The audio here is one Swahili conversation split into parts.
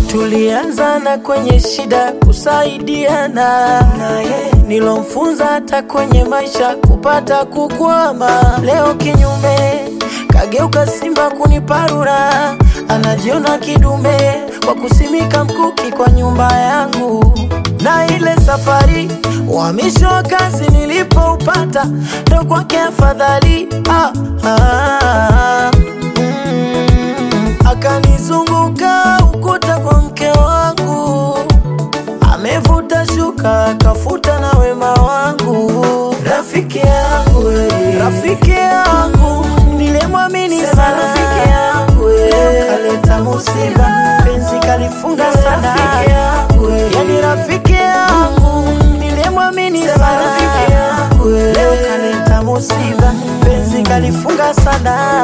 Tulianzana kwenye shida kusaidiana, naye nilomfunza hata kwenye maisha kupata kukwama. Leo kinyume, kageuka simba kuniparura, anajiona kidume kwa kusimika mkuki kwa nyumba yangu. Na ile safari uhamisho wa kazi nilipoupata, ndo kwake afadhali ah, ah, mm, akanizunguka ukuta kwa mke wangu, amevuta shuka akafuta na wema wangu. Rafiki yangu we, rafiki yangu nilemwamini sana, rafiki yangu we, leo kaleta musiba, penzi kalifunga sana, rafiki yangu we, yani rafiki yangu nilemwamini sana, rafiki yangu we, leo kaleta musiba, penzi kalifunga sana.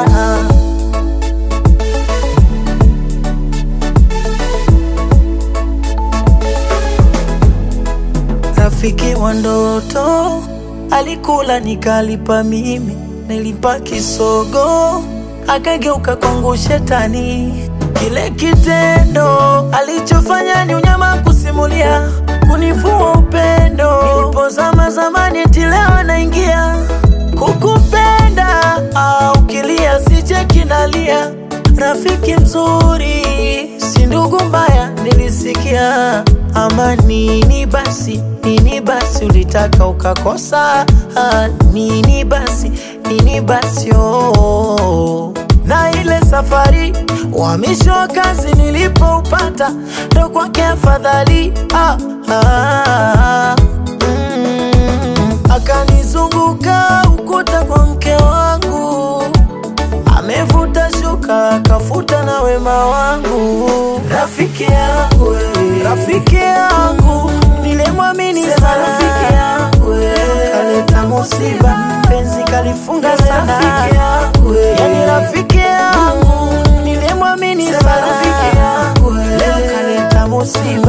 Rafiki wa ndoto alikula nikalipa mimi, nilimpa kisogo akageuka kwangu shetani. Kile kitendo alichofanya ni unyama kusimulia, kunivua upendo. Nilipozama zamani, eti leo naingia kukupenda. Au kilia sije kinalia, rafiki mzuri si ndugu mbaya, nilisikia ama nini basi, nini basi ulitaka ukakosa, ah, nini basi, nini basi oh. Na ile safari uhamisho wa kazi nilipoupata, ndo kwake afadhali ah, ah, mm, akanizunguka ukuta kwa mke wangu amevuta shuka akafuta na wema wangu. Rafiki yangu we, rafiki yangu nilemwamini sana, rafiki yangu we, kaleta musiba, penzi kalifunga sana, rafiki yangu we, yani rafiki yangu nilemwamini sana, rafiki yangu we, leo kaleta musiba